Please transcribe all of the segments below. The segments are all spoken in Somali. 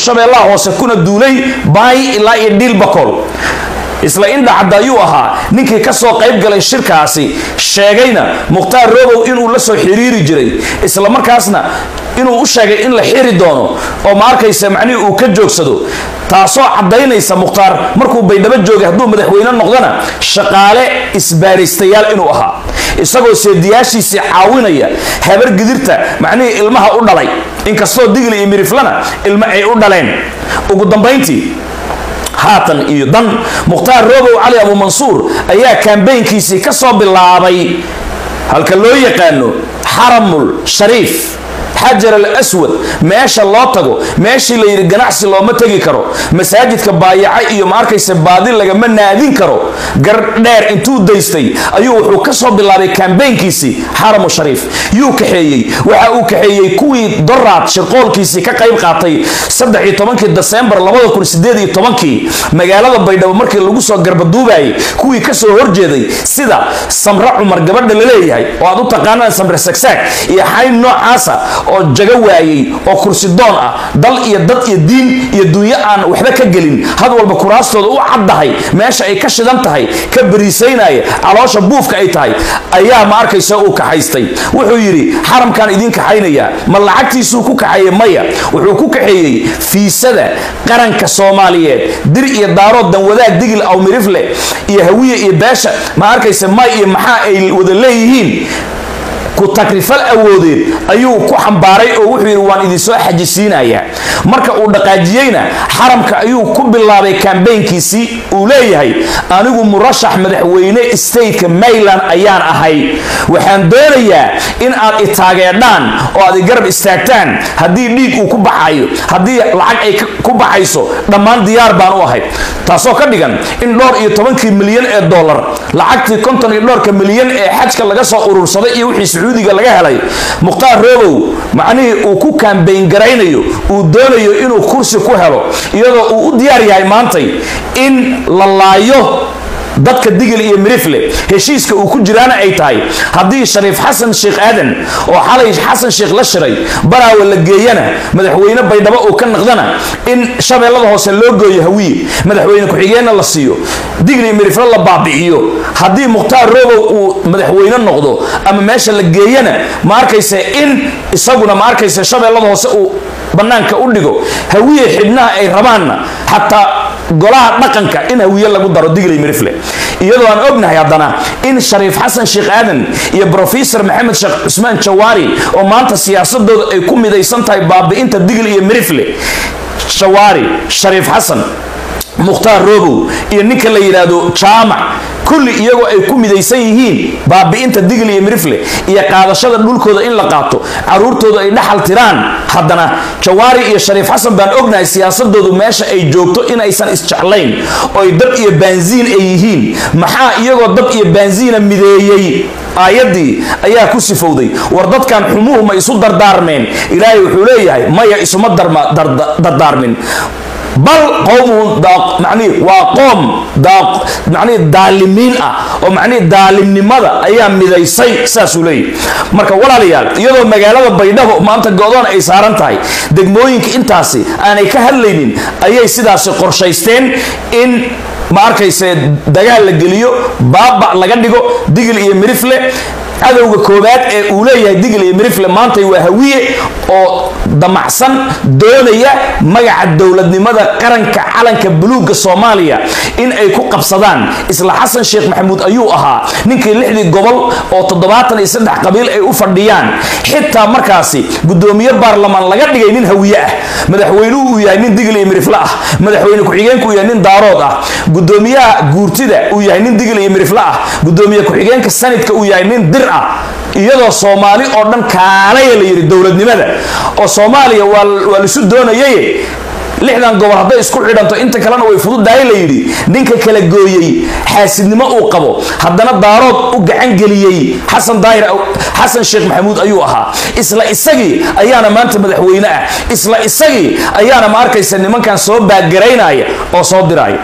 shabeellaha hoose kuna duulay baay ilaa iyo dhiilbakool isla indhacadda ayuu ahaa ninkii ka soo qayb galay shirkaasi sheegayna mukhtaar robow inuu la soo xiriiri jiray isla markaasna inuu u sheegay in la xiri doono oo ma arkaysa macnihii uu ka joogsado taasoo caddaynaysa mukhtaar markuu baydhabo joogay hadduu madaxweyne noqdana shaqaale isbaaraystayaal inuu ahaa isagoo seediyaashiisii caawinaya habar gidirta macnihii ilmaha u dhalay inkastoo digli iyo miriflana ilmo ay u dhaleen ugu dambayntii haatan iyo dan mukhtaar robow cali abuumansuur ayaa kambaynkiisii ka soo bilaabay halka loo yaqaano xaramul shariif xajar al aswad meesha loo tago meeshii la yidhi ganacsi looma tegi karo masaajidka baayaca iyo ma arkaysa baadi lagama naadin karo gar dheer intuu daystay ayuu wuxuu ka soo bilaabay kambaynkiisii xaramu shariif yuu kaxeeyey waxa uu kaxeeyey kuwii doraad shirqoolkiisii ka qayb qaatay saddex tobankii desembar labada kun sideed iyo tobankii magaalada baydhabo markii lagu soo garbaduubayay kuwii kasoo horjeeday sida samre cumar gabadha la leeyahay oo aad u taqaanaan samre sagsaag iyo xayn noocaasa oo jago waayey oo kursi doon ah dal iyo dad iyo diin iyo dunyo aan waxba ka gelin had walba kuraastooda u caddahay meesha ay ka shidan tahay ka bariisaynaya caloosha buufka ay tahay ayaa ma arkaysa uu kaxaystay wuxuu yidhi xaramkaan idiin kaxaynayaa ma lacagtiisuu ku kaxeeyey maya wuxuu ku kaxeeyey fiisada qaranka soomaaliyeed dir iyo daarood danwadaag digil awmirifle iyo hawiye iyo beesha ma arkaysa may iyo maxaa ay wada leeyihiin ku takrifal awoodeed ayuu ku xambaaray oo wuxuu yidhi waan idinsoo xajisiinayaa marka uu dhaqaajiyeyna xaramka ayuu ku bilaabay kambaynkiisii uu leeyahay anigu murashax madaxweyne stateka mayland ayaan ahay waxaan doonayaa in aad itaageedhaan oo aad igarab istaagtaan haddii dhiig uu ku baxayo haddii lacag ay ku baxayso dhammaan diyaar baan u ahay taasoo ka dhigan in dhowr iyo tobankii milyan ee dollar lacagtii konton iyo dhowrka milyan ee xajka laga soo urursaday iyo wixii sacuudiga laga helay mukhtaar robow macnihii uu ku kambayn garaynayo uu doonayo inuu kursi ku helo iyadoo uu u diyaar yahay maantay in la laayo dadka digil iyo mirifle heshiiska uu ku jiraana ay tahay haddii shariif xasan sheekh aadan oo xalay xasan sheekh la shiray baraawe la geeyana madaxweyne baydhabo uu ka naqdana in shabeellada hoose loo gooyo hawiye madaxweyne ku-xigeenna la siiyo digil iyo mirifle la baabi'iyo haddii mukhtaar robow uu madaxweyne noqdo ama meesha la geeyana ma arkaysa in isaguna ma arkaysa shabeellada hoose uu bannaanka u dhigo hawiye xibnaha ay rabaanna xataa golaha dhaqanka in hawiye lagu daro digley mirifle iyadoo aan ognahay haddana in shariif xasan sheekh aadan iyo brofesor maxamed sheekh cusmaan jawaari oo maanta siyaasadooda ay ku midaysan tahay baabi'inta digl iyo mirifle jawaari shariif xasan mukhtaar robow iyo ninka la yidhaahdo jaamac kulli iyagoo ay ku midaysan yihiin baabi'inta digl iyo mirifle iyo qaadashada dhulkooda in la qaato caruurtooda ay dhaxal tiraan haddana jawaari iyo shariif xasan baan ognahay siyaasadoodu meesha ay joogto inaysan isjeclayn oy dab iyo baansiin ay yihiin maxaa iyagoo dab iyo baansiina mideeyey aayaddii ayaa ku sifowday war dadkan xumuhu ma isu dardaarmeen ilaahay wuxuu leeyahay maya isuma dardaarmin bal qowmuhum manii waa qoom manii daalimiin ah oo manii daalimnimada ayaa midaysay saasuu leeyahy marka walaalayaal iyadoo magaalada baydhabo maanta go-doon ay saaran tahay degmooyinka intaasi aanay ka hadlaynin ayay sidaasi qorshaysteen in ma arkayse dagaal la geliyo baaba laga dhigo digil iyo mirifle cadowga koowaad ee uu leeyahay digl iyo mirifle maantay waa hawiye oo damacsan doonaya magaca dowladnimada qaranka calanka buluugga soomaaliya in ay ku qabsadaan isla xasan sheekh maxamuud ayuu ahaa ninkii lixdii gobol oo toddobaatan iyo saddex qabiil ay u fadhiyaan xitaa markaasi gudoomiye baarlamaan laga dhigay nin hawiye ah madaxweynuhu uu yahay nin digl iyo mirifle ah madaxweyne ku-xigeenku uu yahay nin daarood ah gudoomiyaha guurtida uu yahay nin digl iyo mirifle ah gudoomiye ku-xigeenka sanadka uu yahay nin dir ah iyadoo soomaali oo dhan kaalaya la yidhi dowladnimada oo soomaaliya waa laisu doonayay lixdan gobol hadday isku xidhanto inta kalena way fududahay la yidhi ninka kala gooyey xaasidnimo uu qabo haddana daarood u gacan geliyey xasan daahir xasan sheekh maxamuud ayuu ahaa isla isagii ayaana maanta madaxweyne ah isla isagii ayaana ma arkaysa nimankan soo baagaraynaya oo soo diraya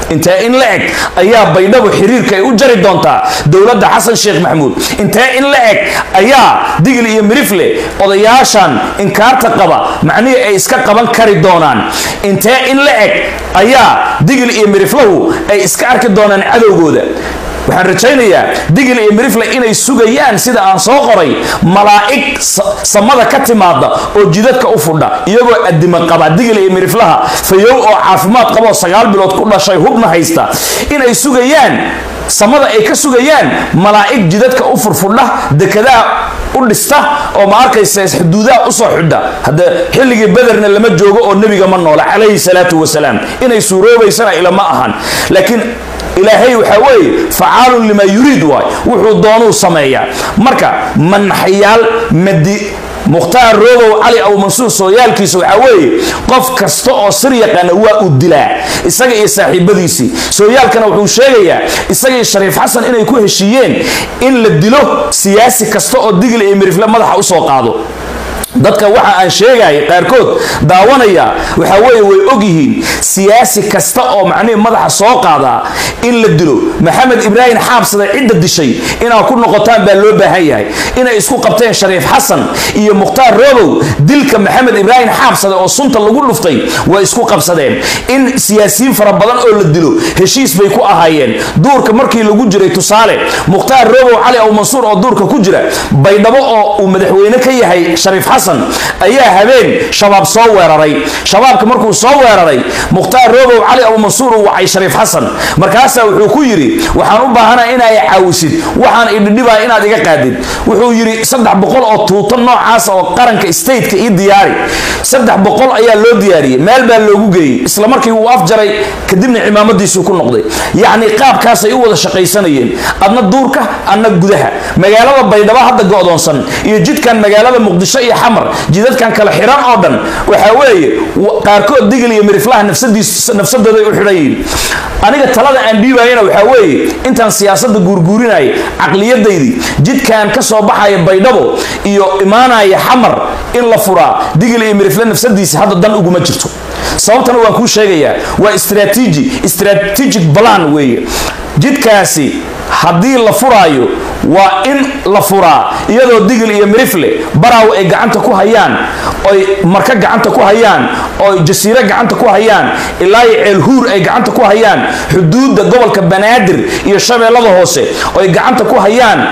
intee in la eg ayaa baydhabo xiriirka ay u jari doontaa dowladda xasan sheekh maxamuud intee in la eg ayaa digil iyo mirifle odayaashan inkaarta qaba macnihii ay iska qaban kari doonaan intee in la eg ayaa digil iyo miriflahu ay iska arki doonaan cadowgooda waxaan rajaynayaa digil iyo mirifle inay sugayaan sida aan soo qoray malaa'ig samada ka timaada oo jidadka u fudha iyagoo adima qaba digil iyo miriflaha fayow oo caafimaad qaba oo sagaal bilood ku dhashay hubna haysta inay sugayaan samada ay ka sugayaan malaa'ig jidadka u furfudha dekadaha u dhista oo ma arkaysa xuduudaha usoo xidha hadda xilligii bederna lama joogo oo nebiga ma noola calayhi salaatu wasalaam inay suuroobaysana ilama ahan laakiin ilaahay waxaa weeye facaalun limaa yuriid waay wuxuu doonuu sameeyaa marka manaxyaal madi mukhtaar roobow cali aw mansuur sooyaalkiisa waxaa weeye qof kasta oo sir yaqaana waa uu dilaa isaga iyo saaxiibadiisii sooyaalkana wuxuu sheegayaa isaga iyo shariif xasan inay ku heshiiyeen in la dilo siyaasi kasta oo digil iyo mirifle madaxa usoo qaado dadka waxa aan sheegaya qaarkood daawanaya waxaa weeye way ogyihiin siyaasi kasta oo macnihii madaxa soo qaadaa in la dilo maxamed ibraahim xaabsada cidda dishay inaad ku noqotaan baa loo baahan yahay inay isku qabteen shariif xasan iyo mukhtaar roobow dilka maxamed ibraahim xaabsada oo sunta lagu dhuftay way isku qabsadeen in siyaasiyiin fara badan oo la dilo heshiis bay ku ahaayeen duurka markii lagu jiray tusaale mukhtaar roobow cali aw mansuur oo duurka ku jira baydhabo oo uu madaxweyne ka yahay shariif xasan ayaa habeen shabaab soo weeraray shabaabka markuu soo weeraray mukhtaar roobow cali abu mansuur uu wacay shariif xasan markaasaa wuxuu ku yidhi waxaan u baahanaa inaa caawisid waxaan idhidhibaa inaad iga qaadid wuxuu yidhi saddex boqol oo tuuto noocaas oo qaranka stateka ii diyaari saddex boqol ayaa loo diyaariyey meel baa loogu geeyey isla markii wuu afjaray kadibna cimaamadiisuu ku noqday yacni qaabkaasay u wada shaqaysanayeen adna duurka adna gudaha magaalada baydhabo hadda go'doonsan iyo jidkan magaalada muqdisho iyo xamar jidadkan kale xiran oo dhan waxaa weeye qaarkood digil iyo miriflaha nafsadooday u xidhan yihiin aniga talada aan dhiibayana waxaa weeye intaan siyaasadda guurguurinaya caqliyadaydii jidkan ka soo baxaya baydhabo iyo imaanaya xamar in la furaa digil iyo mirifle nafsadiisa hadda dan uguma jirto sababtana waan kuu sheegayaa waa istraatiiji strategic plan weeye jidkaasi haddii la furaayo waa in la furaa iyadoo digil iyo mirifle baraaw ay gacanta ku hayaan oy marka gacanta ku hayaan oy jasiiro gacanta ku hayaan ilaa iyo ceelhuur ay gacanta ku hayaan xuduudda gobolka banaadir iyo shabeellada hoose oy gacanta ku hayaan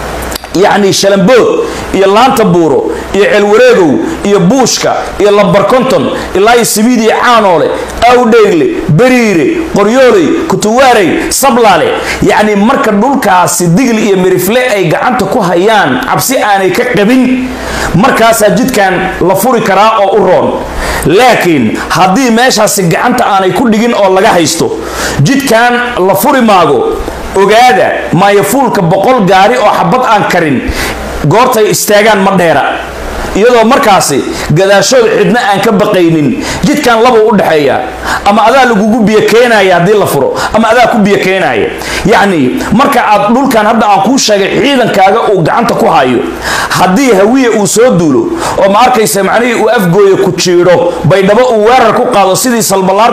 yacni shalambood iyo laanta buuro iyo ceelwareegow iyo buushka iyo lambarkonton ilaa iyo sabiid iyo caanoole awdheegle beriire qoryooley kutuwaarey sablaale yacni marka dhulkaasi digli iyo mirifle ay gacanta ku hayaan cabsi aanay ka qabin markaasaa jidkan la furi karaa oo u roon laakiin haddii meeshaasi gacanta aanay ku dhigin oo laga haysto jidkan la furi maago ogaada maayafuulka boqol gaari oo xabad aan karin goortay istaagaan ma dheera iyadoo markaasi gadaashood cidna aan ka baqaynin jidkan laba u dhexeeya ama adaa lagugu biyo keenaya haddii la furo ama adaa ku biyo keenaya yacni marka aad dhulkan hadda aan kuu sheegay ciidankaaga uu gacanta ku hayo haddii hawiye uu soo duulo oo ma arkaysa macnihii uu afgooya ku jiidho baydhabo uu weerar ku qaado sidii salbalaar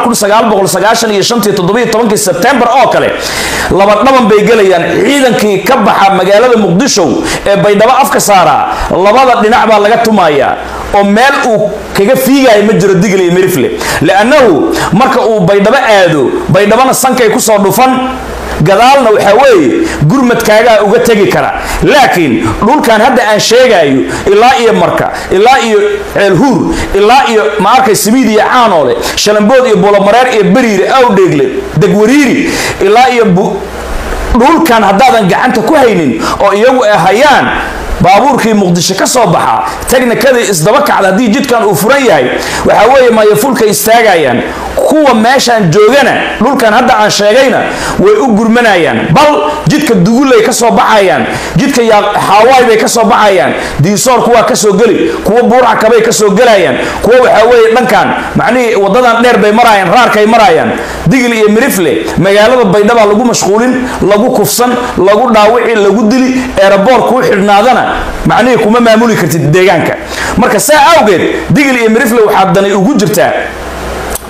iyo sebtembar oo kale laba dhaban bay gelayaan ciidankii ka baxa magaalada muqdisho ee baydhabo afka saaraa labada dhinac baa laga tumayaa oo meel uu kaga fiigaya ma jiro digl iyo mirifle liannahu marka uu baydhabo aado baydhabona sankay kusoo dhufan gadaalna waxaa weeye gurmadkaagaa uga tegi kara laakiin dhulkan hadda aan sheegayo ilaa iyo marka ilaa iyo ceelhuur ilaa iyo ma arkay simiid iyo caanoole shalambood iyo bulomareer iyo beriire awdheegle degwariiri ilaa iyo dhulkan haddaadan gacanta ku haynin oo iyagu ay hayaan baabuurkii muqdisho ka soo baxa technikadii isdaba kacda haddii jidkan uu furan yahay waxaa weeye maayafulka istaagayaan kuwa meeshaan joogana dhulkan hadda aan sheegayna way u gurmanayaan bal jidka dugulay ka soo baxayaan jidka xaawaay bay ka soo baxayaan diisoor kuwaa ka soo geli kuwa buurcakabay ka soo gelayaan kuwa waxaa weeye dhankan macnihii wadadan dheer bay marayaan raarkay marayaan digil iyo mirifle magaalada baydhaba lagu mashquulin lagu kufsan lagu dhaawici lagu dili eeraboor kuu xidhnaadana macnihii kuma maamuli kartid deegaanka marka saa awgeed digil iyo mirifle waxaa danay ugu jirtaa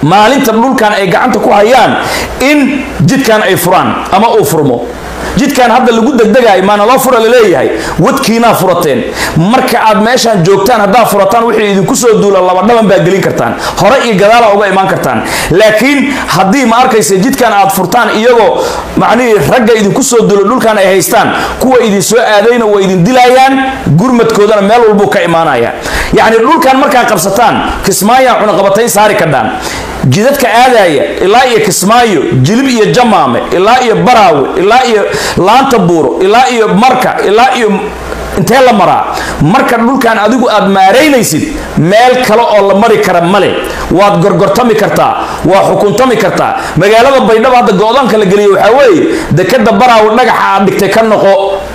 maalinta dhulkan ay gacanta ku hayaan in jidkan ay furaan ama uu furmo jidkan hadda lagu degdegayo maana loo fura laleeyahay wadkiinaa furateen marka aad meeshaan joogtaan haddaad furataan wixii idinku soo duula labadhaban baa gelin kartaan hore iyo gadaala uga imaan kartaan laakiin haddii ma arkaysa jidkan aad furtaan iyagoo macnihii ragga idinku soo duula dhulkan ay haystaan kuwa idin soo aadayna waa idin dilayaan gurmadkoodana meel walbuu ka imaanaya yacni dhulkan markaad qabsataan kismaayaan cunaqabatayn saari kadhaan jidadka aadaya ilaa iyo kismaayo jilib iyo jamaame ilaa iyo baraawe ilaa iyo laanta buuro ilaa iyo marka ilaa iyo intee la maraa marka dhulkan adigu aad maaraynaysid meel kale oo la mari kara male waad gorgortami kartaa waa xukuntami kartaa magaalada baydhabo hadda go-doonka la geliya waxaa weeye dekada baraawe dhagaxa aad dhigtay ka noqo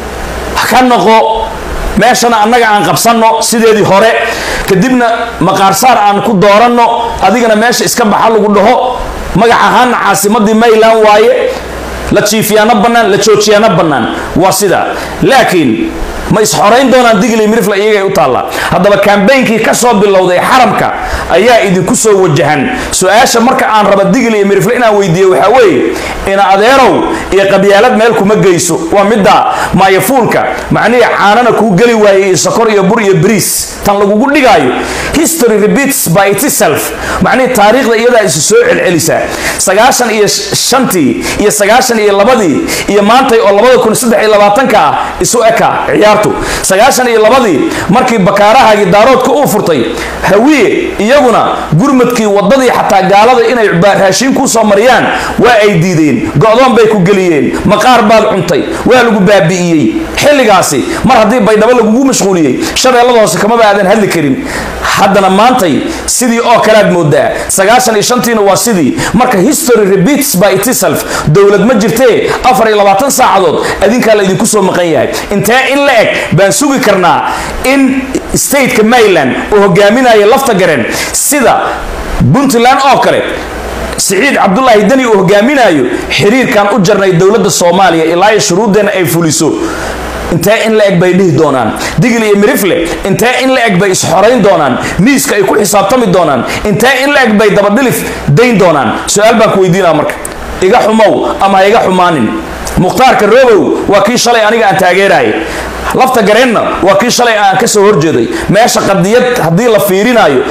ka noqo meeshana annaga aan qabsanno sideedii hore kadibna maqaarsaar aan ku dooranno adigana meesha iska baxa lagu dhaho magac ahaana caasimadii mayland waaye la jiifiyaano bannaan la joojiyaano bannaan waa sidaa laakiin ma isxorayn doonaan digli mirifla iyagay u taallaa haddaba kambeynkii ka soo bilowday xaramka ayaa idinku soo wajahan su-aasha marka aan raba digli iyo mirifle inaan weydiiye waxaa weeye ina adeerow iyo qabyaalad meel kuma geyso waa middaa maayafuulka macnihii caanana kuu geli waaye iyo sokor iyo bur iyo bariis tan lagugu dhigaayo history repeats by itself macnihii taariikhda iyadaa isu soo celcelisaa sagaashan iyo shantii iyo sagaashan iyo labadii iyo maantay oo labada kun saddex iyo labaatanka ah isu eka ciyaartu sagaashan iyo labadii markii bakaarahaagii daaroodka uu furtay hawiye iyaguna gurmadkii wadadii xataa gaalada inay raashiin kuu soo mariyaan waa ay diideen go-doon bay ku geliyeen maqaar baad cuntay waa lagu baabi'iyey xilligaasi mar haddii baydhabo lagugu mashquuliyey shabeellada hoose kamaba aadan hadli karin haddana maantay sidii oo kalead moodaa sagaashan iyo shantiina waa sidii marka history repeats by itself dowlad ma jirtee afar iyo labaatan saacadood adinkaa la idinku soo maqan yahay intee in la eg baan sugi karnaa in stateka maryland uu hogaaminayo lafta garen sida puntland oo kale siciid cabdulaahi deni uu hogaaminayo xiriirkan u jarnay dowladda soomaaliya ilaa iyo shuruuddeenna ay fuliso intee in la eg bay dhihi doonaan digil iyo mirifle intee in la eg bay isxorayn doonaan miiska ay ku xisaabtami doonaan intee in la eg bay dabadhilif dayn doonaan su-aal baan ku weydiinaa marka iga xumow ama ha iga xumaanin mukhtaarka robow waa kii shalay aniga aan taageerayay lafta gareenna waa kii shalay aan ka soo horjeeday meesha qadiyad haddii la fiirinayo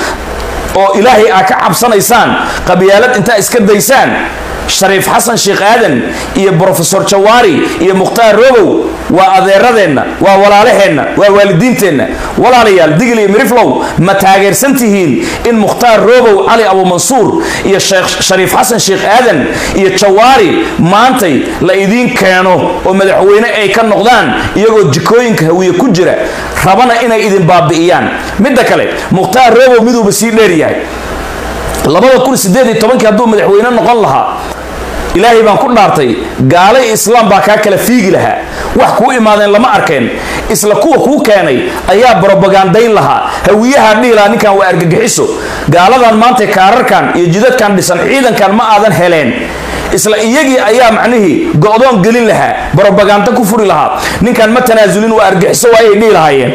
oo ilaahay aa ka cabsanaysaan qabyaalad intaa iska daysaan shariif xasan sheekh aadan iyo brofesor jawaari iyo mukhtaar robow waa adeeradeenna waa walaalaheenna waa waalidiinteenna walaalayaal digil iyo miriflow ma taageersan tihiin in mukhtaar robow cali abumansuur iyo shariif xasan sheekh aadan iyo jawaari maantay la idiin keeno oo madaxweyne ay ka noqdaan iyagoo jikooyinka hawiye ku jira rabana inay idin baabi'iyaan midda kale mukhtaar robow miduuba sii dheer yahay labada kun sideed iyo tobankii hadduu madaxweyne noqon lahaa ilaahay baan ku dhaartay gaala iyo islaam baa kaa kala fiigi lahaa wax kuu imaadeen lama arkeen isla kuwa kuu keenay ayaa brobagandayn lahaa hawiyahaa dhihi lahaa ninkan waa argagixiso gaaladan maanta kaararkan iyo jidadkan dhisan ciidankan ma aadan heleen isla iyagii ayaa macnihii go-doon gelin lahaa brobaganda ku furi lahaa ninkan ma tanaasulin waa argaxiso waayay dhihi lahaayeen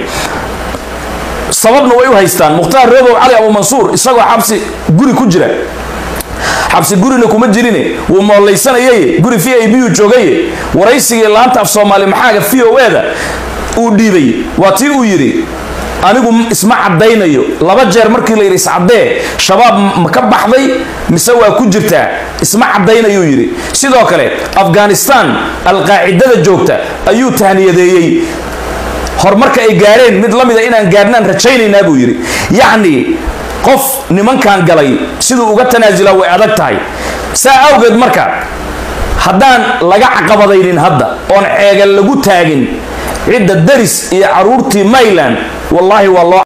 sababna way u haystaan mukhtaar robow cali abumansuur isagoo xabsi guri ku jira xabsi gurina kuma jirine wuu moollaysanayay guri v i b u joogaye waraysigii laanta af soomaali maxaaga v o eda uu dhiibay waa tii uu yidhi anigu isma caddaynayo laba jeer markii la yidhi iscaddee shabaab ma ka baxday mise waa ku jirtaa isma caddaynayuu yidhi sidoo kale afghanistan alqaacidada joogta ayuu tahniyadeeyey horumarka ay gaareen mid la mida inaan gaarnaan rajaynaynaa buu yidhi yacni qof nimankan galay siduu uga tanaasulaa way adag tahay saa awgeed marka haddaan laga caqabadaynin hadda oon ceegan lagu taagin cidda daris iyo caruurtii mayland wallaahi waa loo